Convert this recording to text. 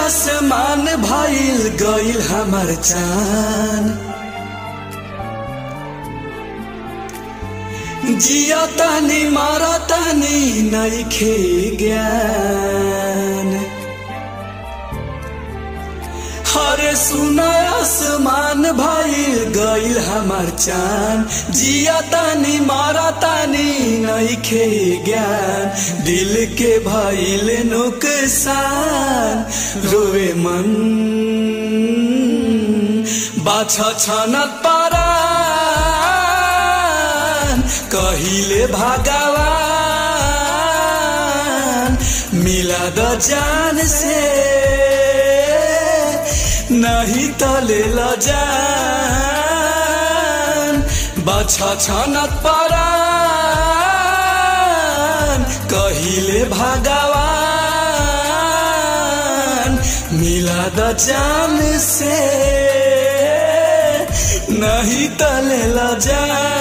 आसमान भइल गइल हमर चान जिया तानी मारा तानी नइखे ज्ञान हरे सुना आसमान भइल गइल हमर चान जिया तानी मारा तानी नइखे ज्ञान दिल के भइल नुकसान रोवे मन बाछा छनत पारान कहिले भगवान मिला द जान से नहीं तले ल जान बाछा छनत पारान कहिले भगवान मिला द जान से नहीं तले ल जान